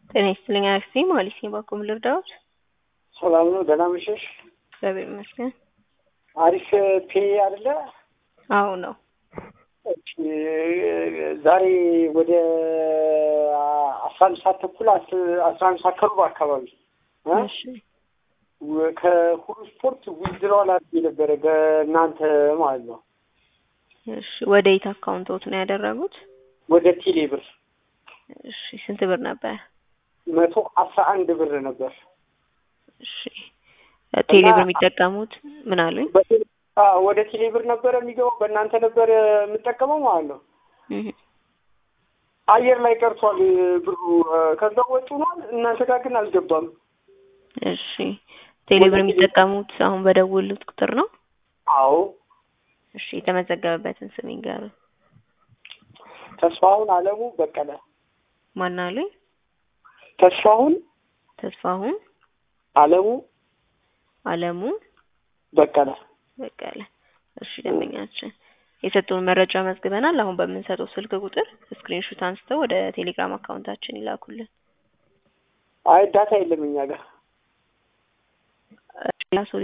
ጤና ይስጥልኝ አክስቴ ማለት ነው። ባኩም ልርዳዎት? ሰላም ነው። ደህና መሸሽ። እግዚአብሔር ይመስገን። አሪፍ ፔ አይደለ? አዎ ነው። እሺ፣ ዛሬ ወደ አስራ አንድ ሰዓት ተኩል አስራ አንድ ሰዓት ከሩብ አካባቢ እ እሺ ከሁሉ ስፖርት ዊዝድሮዋል አድርጌ ነበረ በእናንተ ማለት ነው። እሺ ወደ የት አካውንቶት ነው ያደረጉት? ወደ ቴሌ ብር እሺ ስንት ብር ነበር? መቶ አስራ አንድ ብር ነበር። እሺ ቴሌ ብር የሚጠቀሙት ምን አሉኝ? በቴሌ አዎ፣ ወደ ቴሌ ብር ነበረ የሚገባው በእናንተ ነበር የምጠቀመው ማለት ነው። እህ አየር ላይ ቀርቷል ብሩ። ከዛ ወጪ ሆኗል። እናንተ ጋር ግን አልገባም። እሺ ቴሌ ብር የሚጠቀሙት አሁን በደወሉት ቁጥር ነው? አዎ እሺ የተመዘገበበትን ስም ይንገሩኝ። ተስፋሁን አለሙ በቀለ። ማን አሉኝ? ተስፋሁን ተስፋሁን አለሙ አለሙ በቀለ። በቀለ። እሺ ደንበኛችን የሰጡን መረጃ መዝግበናል። አሁን በምንሰጠው ስልክ ቁጥር ስክሪንሹት አንስተው ወደ ቴሌግራም አካውንታችን ይላኩልን። አይ ዳታ የለም እኛ ጋር ሌላ ሰው